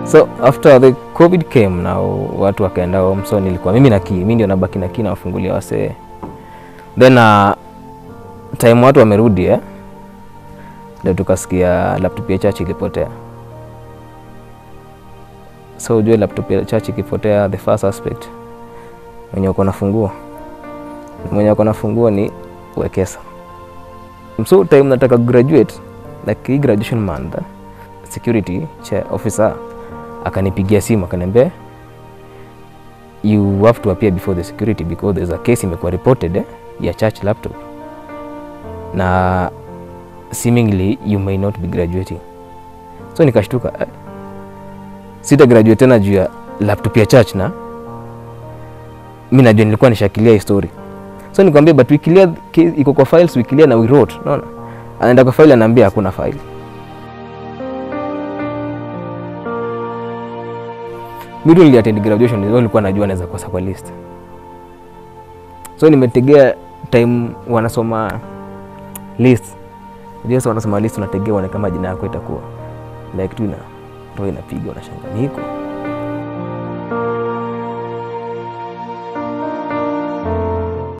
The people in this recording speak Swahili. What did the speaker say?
so after the covid came now watu wakaenda home so nilikuwa mimi na key mimi ndio nabaki na key na wafungulia wasee then uh, time watu wamerudi eh ndio tukasikia laptop ya church ilipotea so ujue laptop ya church ikipotea the first aspect mwenye uko na funguo mwenye uko na funguo ni wekesa so time nataka graduate like hii graduation month security cha officer akanipigia simu akaniambia you have to appear before the security because there's a case imekuwa reported eh, ya church laptop na seemingly you may not be graduating so nikashtuka eh, sita graduate tena juu ya laptop ya church na mi najua nilikuwa nishakilia hii story so nikwambia but we clear case iko kwa files we clear na we wrote unaona anaenda kwa file anaambia hakuna file mimi niliattend graduation ndio nilikuwa najua naweza kosa kwa list so nimetegea time wanasoma list ndio sasa wanasoma list unategea uone kama jina yako itakuwa like tu ina roho inapiga unashangaa niko